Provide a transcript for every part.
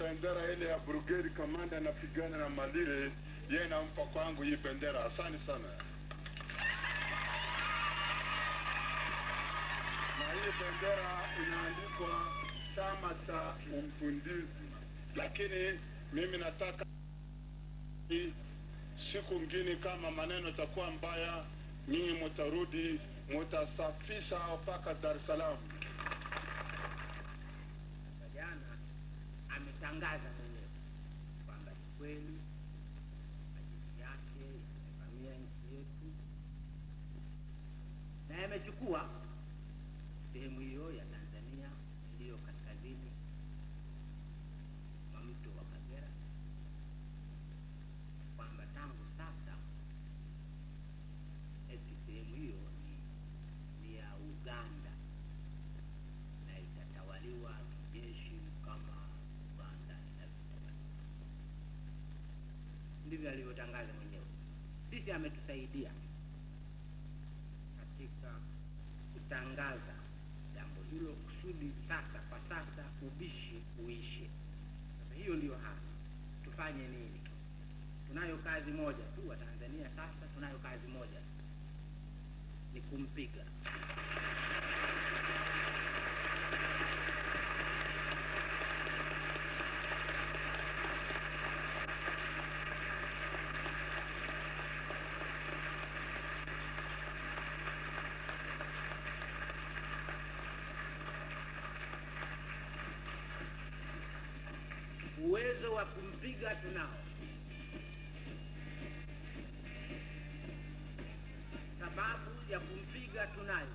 bendera ile ya brigade kamanda anapigana na Malire, yeye nampa kwangu hii bendera. Asante sana. Na hii bendera inaandikwa chama cha Mpundizi, lakini mimi nataka hii siku ngine kama maneno itakuwa mbaya, nyinyi mutarudi mutasafisha mpaka Dar es Salaam. jana ametangaza mwenyewe kwamba ni kweli majeshi yake yamevamia nchi yetu na yamechukua sehemu hiyo ya Tanzania iliyo kaskazini mwa mto wa Kagera, kwamba tangu sasa eti sehemu hiyo ni, ni ya Uganda na itatawaliwa kijeshi kama Uganda inavyotawaliwa. Ndivyo alivyotangaza mwenyewe. Sisi ametusaidia katika kutangaza jambo hilo kusudi sasa, kwa sasa ubishi uishe. Sasa hiyo ndiyo hali. Tufanye nini? Tunayo kazi moja tu, wa Tanzania sasa tunayo kazi moja tu, ni kumpiga uwezo wa kumpiga tunao, sababu ya kumpiga tunayo,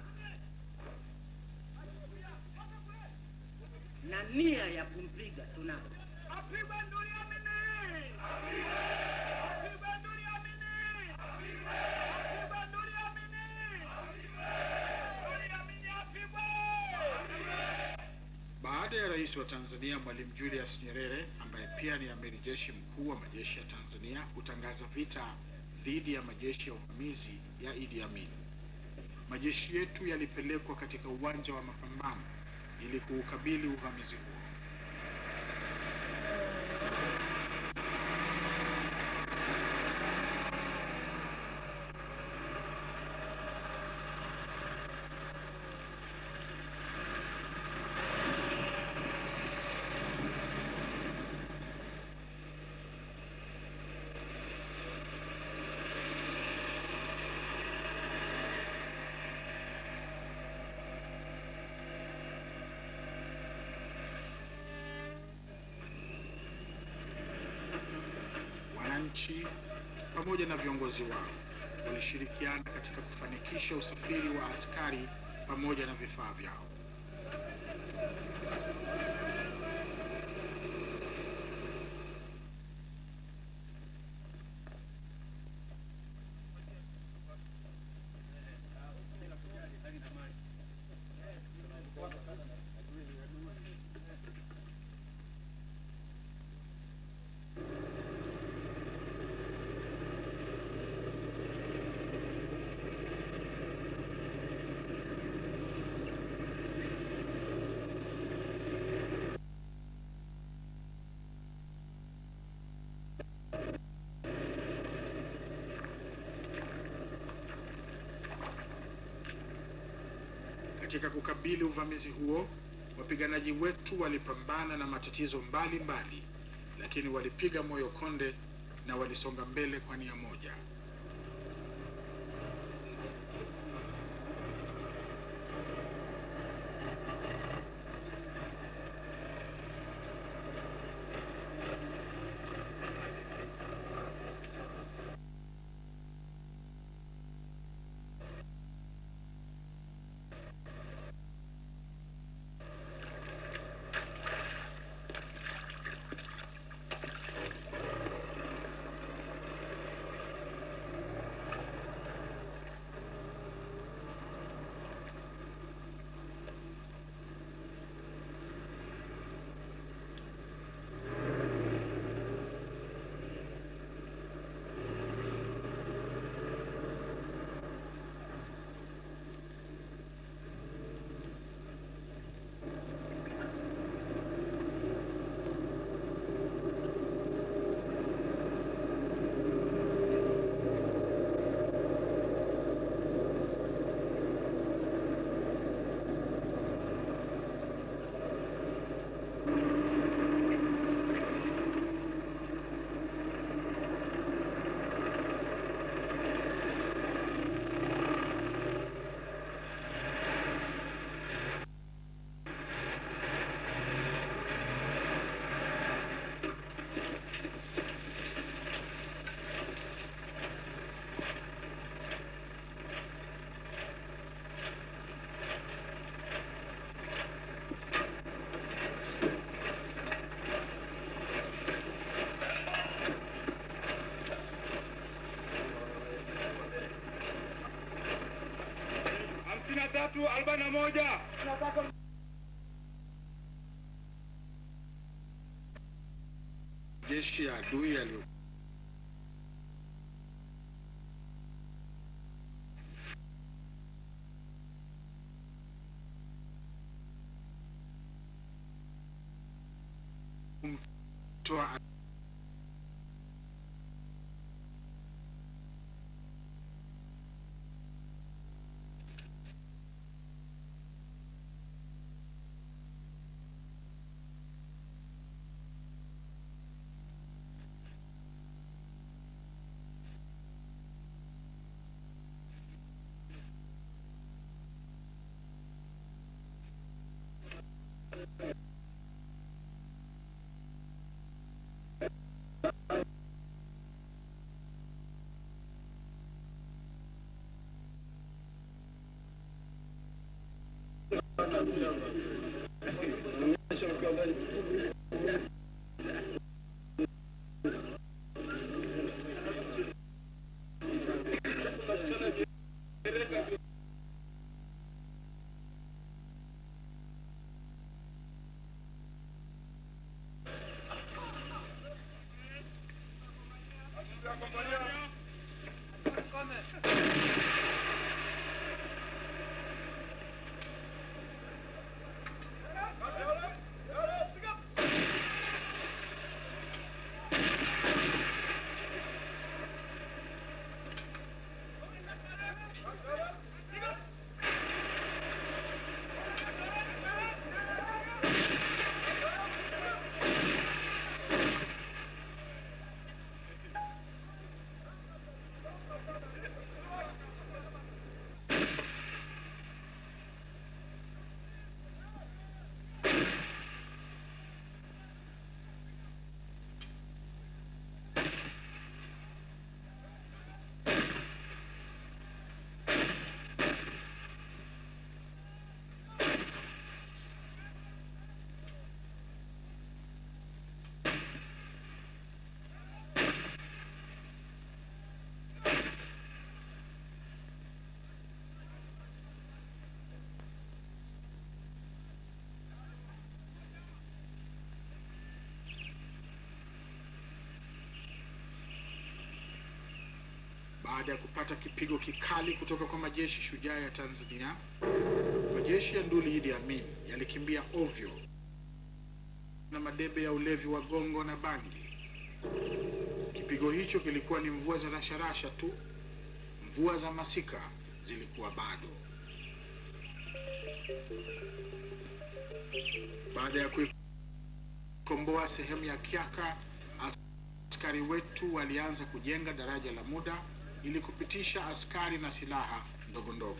na nia ya kumpiga tunayo. Apigwe nduri amini! Apigwe nduri amini! Apigwe nduri amini! Nduri amini apigwe! Baada ya rais wa Tanzania Mwalimu Julius Nyerere ambaye pia ni amiri jeshi mkuu wa majeshi ya Tanzania kutangaza vita dhidi ya majeshi ya uvamizi ya Idi Amin, majeshi yetu yalipelekwa katika uwanja wa mapambano ili kuukabili uvamizi huo. Wananchi pamoja na viongozi wao walishirikiana katika kufanikisha usafiri wa askari pamoja na vifaa vyao. Katika kukabili uvamizi huo, wapiganaji wetu walipambana na matatizo mbalimbali mbali, lakini walipiga moyo konde na walisonga mbele kwa nia moja. moja. Jeshi ya adui yaliyo kumtoa Baada ya kupata kipigo kikali kutoka kwa majeshi shujaa ya Tanzania, majeshi ya nduli Idi Amin yalikimbia ovyo na madebe ya ulevi wa gongo na bangi. Kipigo hicho kilikuwa ni mvua za rasharasha tu, mvua za masika zilikuwa bado. Baada ya kuikomboa sehemu ya Kyaka, askari wetu walianza kujenga daraja la muda ili kupitisha askari na silaha ndogo ndogo.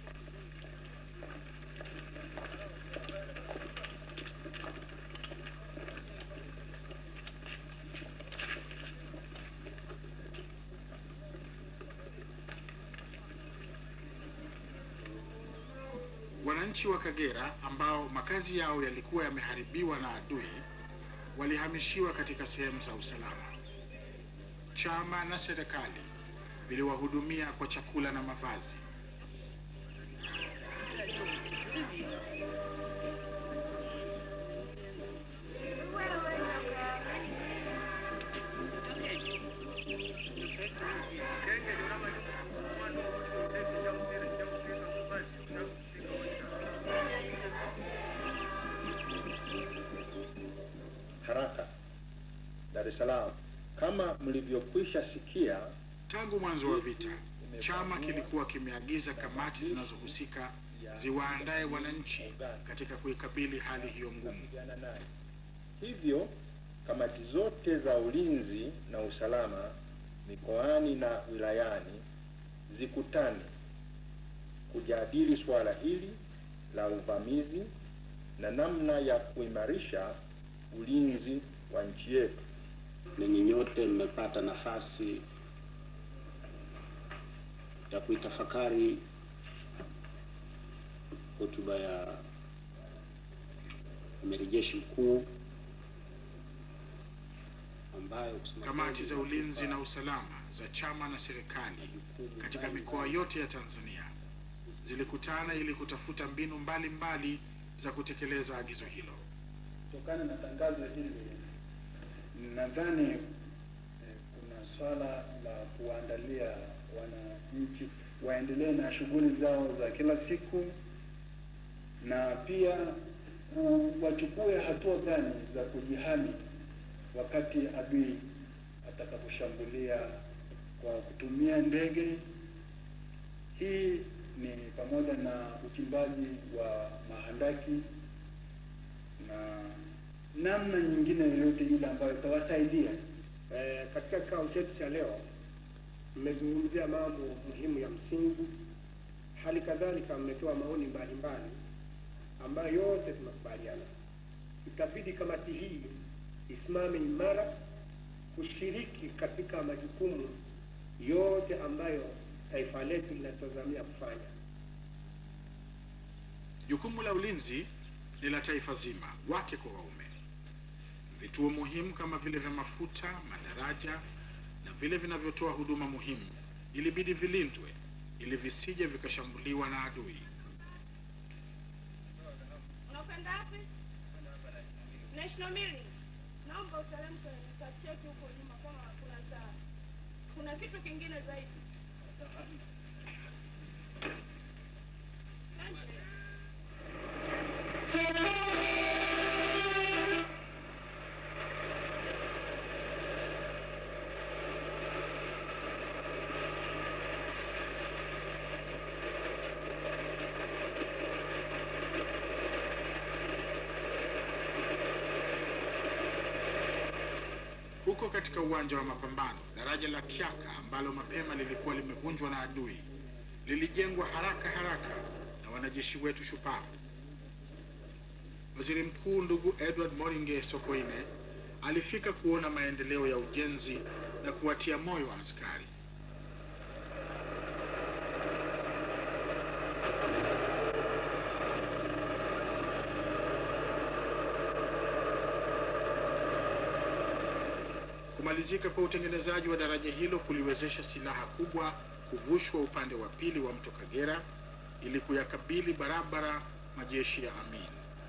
Wananchi wa Kagera ambao makazi yao yalikuwa yameharibiwa na adui walihamishiwa katika sehemu za usalama. Chama na serikali viliwahudumia kwa chakula na mavazi. haraka Dar es Salaam. Kama mlivyokwisha sikia, Tangu mwanzo wa vita, chama kilikuwa kimeagiza kamati zinazohusika ziwaandae wananchi katika kuikabili hali hiyo ngumu. kupigana naye. Hivyo kamati zote za ulinzi na usalama mikoani na wilayani zikutane kujadili suala hili la uvamizi na namna ya kuimarisha ulinzi wa nchi yetu. ninyi nyote mmepata nafasi ya kuitafakari hotuba ya amiri jeshi mkuu ambayo kusema Kamati kweli za ulinzi na usalama za chama na serikali katika mikoa yote ya Tanzania zilikutana ili kutafuta mbinu mbalimbali mbali za kutekeleza agizo hilo. Kutokana na tangazo hili, nadhani eh, kuna swala la kuwaandalia wananchi waendelee na shughuli zao za kila siku, na pia ku- wachukue hatua gani za kujihami wakati adui atakaposhambulia kwa kutumia ndege. Hii ni pamoja na uchimbaji wa mahandaki na namna nyingine yoyote ile ambayo itawasaidia. Eh, katika kikao chetu cha leo mmezungumzia mambo muhimu ya msingi, hali kadhalika mmetoa maoni mbalimbali ambayo yote tunakubaliana. Itabidi kamati hii isimame imara kushiriki katika majukumu yote ambayo taifa letu linatazamia kufanya. Jukumu la ulinzi ni la taifa zima, wake kwa waume. Vituo muhimu kama vile vya mafuta, madaraja na vile vinavyotoa huduma muhimu ilibidi vilindwe ili visije vikashambuliwa na adui. Unakwenda wapi? National Milling. Naomba uteremke nikacheki huko nyuma kama kuna cha kuna kitu kingine zaidi. Huko katika uwanja wa mapambano, daraja la Kyaka ambalo mapema lilikuwa limevunjwa na adui lilijengwa haraka haraka na wanajeshi wetu shupavu. Waziri Mkuu ndugu Edward Moringe Sokoine alifika kuona maendeleo ya ujenzi na kuwatia moyo wa askari. Kumalizika kwa utengenezaji wa daraja hilo kuliwezesha silaha kubwa kuvushwa upande wa pili wa mto Kagera ili kuyakabili barabara majeshi ya Amin.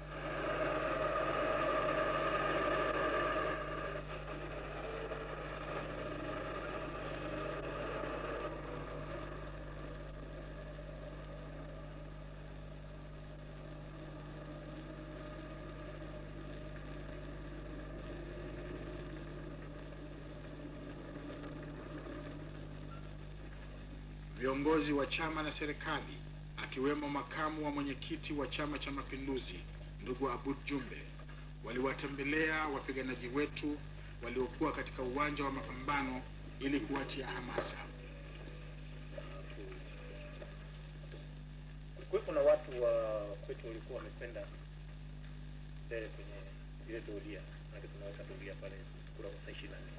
Viongozi wa chama na serikali akiwemo makamu wa mwenyekiti wa Chama cha Mapinduzi ndugu Abud Jumbe waliwatembelea wapiganaji wetu waliokuwa katika uwanja wa mapambano ili kuwatia hamasa. Kulikuwepo na watu wa kwetu walikuwa wamekwenda mbele kwenye ile doria, maana tunaweka doria pale kura kwa saa ishirini na nne.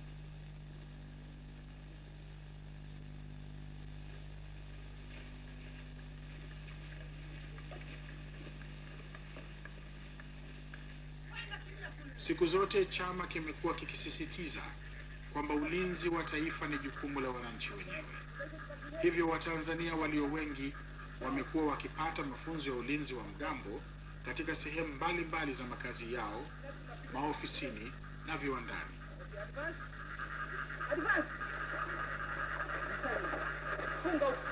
Siku zote chama kimekuwa kikisisitiza kwamba ulinzi wa taifa ni jukumu la wananchi wenyewe. Hivyo Watanzania walio wengi wamekuwa wakipata mafunzo ya ulinzi wa mgambo katika sehemu mbalimbali za makazi yao, maofisini na viwandani. Funga